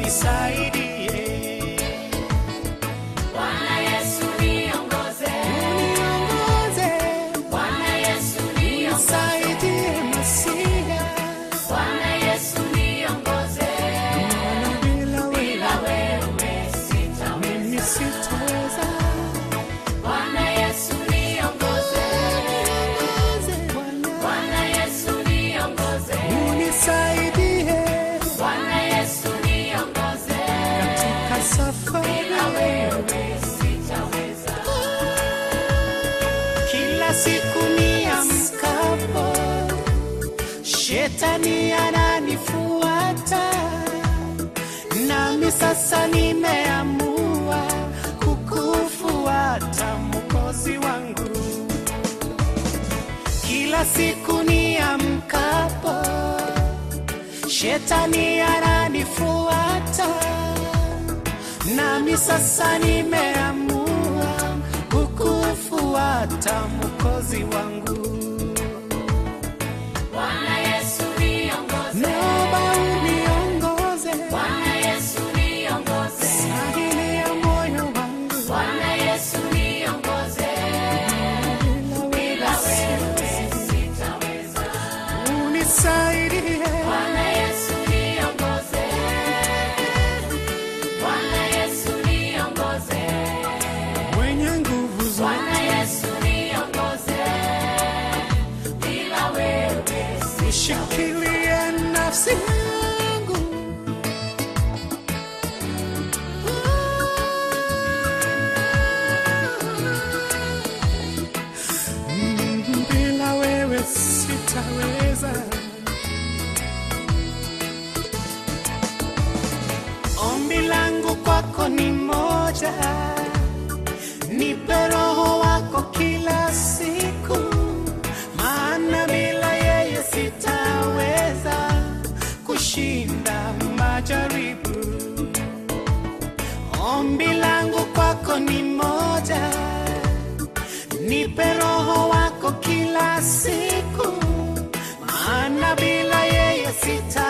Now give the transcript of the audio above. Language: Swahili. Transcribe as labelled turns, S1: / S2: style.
S1: unisaidie,
S2: Bwana Yesu niongoze,
S1: uniongoze,
S2: Bwana Yesu niongoze,
S1: unisaidie Masia,
S2: Bwana Yesu niongoze,
S1: maana bila wewe
S2: bila wewe sitaweza.
S1: mimi sitaweza.
S2: Bwana Yesu niongoze,
S1: Niongoze Bwana,
S2: Bwana Yesu niongoze,
S1: unisaidie
S2: Bwana Yesu niongoze,
S1: katika safari
S2: bila wewe sitaweza.
S1: Kila siku niamkapo, shetani ananifuata, nami sasa nimeamua kukufuata Mwokozi wangu. Kila siku niamkapo, shetani ananifuata nami sasa nimeamua kukufuata Mwokozi wangu.
S2: Bwana Yesu niongoze,
S1: Naomba uniongoze
S2: Bwana Yesu niongoze,
S1: sahili ya moyo wangu,
S2: Bwana Yesu niongoze,
S1: bila
S2: bila
S1: wewe
S2: wewe sitaweza.
S1: unisaidie,
S2: Bwana Yesu niongoze, Bwana Yesu niongoze,
S1: mwenye nguvu zote,
S2: Bwana Yesu niongoze, bila wewe
S1: nishikilie nafsi yangu Mm, bila wewe sitaweza. Ombi langu kwako ni moja, nipe roho wako kila siku, maana bila yeye sitaweza kushinda majaribu. Ombi langu kwako ni moja, nipe roho wako kila siku, maana bila yeye sita